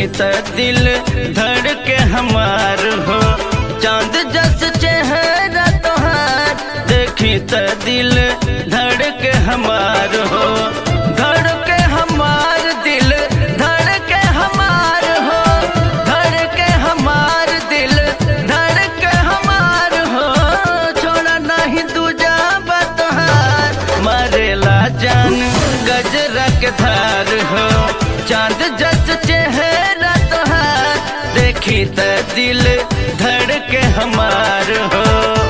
त दिल धड़ के हमार हो चांद जस चेहरा तोहार देखी त दिल धड़ के हमार हो धड़ के हमार दिल धड़ के हमार हो धड़ के हमार दिल धड़ के हमार हो छोड़ा नहीं दूजा बतहार मरेला जान गजरा के धार हो चांद जस चेहरा तोहार देखी त दिल धड़ के हमार हो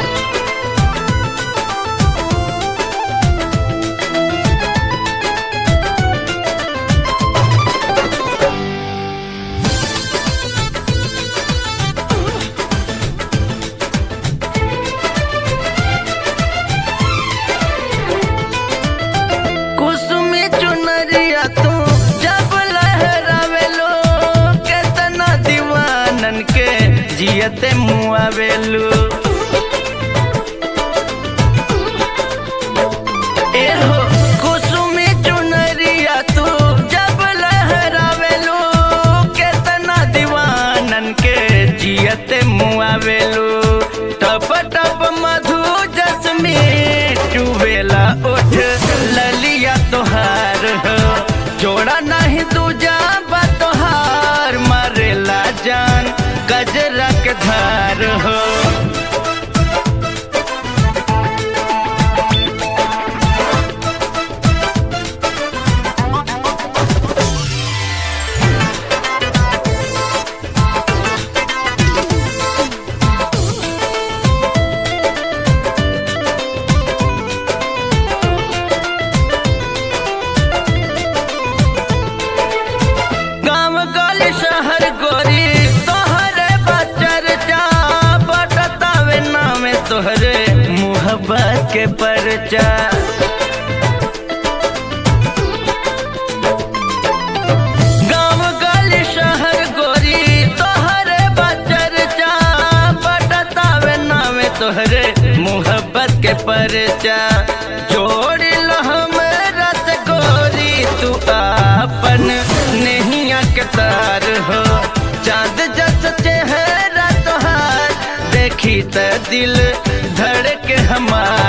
कुसुमी चुनरिया तू जब लहरावेलो केतना दीवानन के जियते मुआवेलू एहो कुसुमी चुनरिया तू जब लहरावेलू केतना दीवानन के जियते मुआवेलू टप टप मधु जसमी चुवेला उठ ललिया तोहार हो जोड़ा नहीं दूजा बा तोहार मारेला जान गजरा के धार हो गाँव गली शहर गोरी तोहरे बचर जा बटतावे नामे तोहरे मुहब्बत के परचा गाँव गली शहर गोरी तोहरे बचर जा बटतावे नामे तोहरे मुहब्बत के परचा जोड़ लो हमरा से गोरी तू आपन नैया के तार हो चांद जस चेहरा तोहार देखी त दिल धड़ के हमार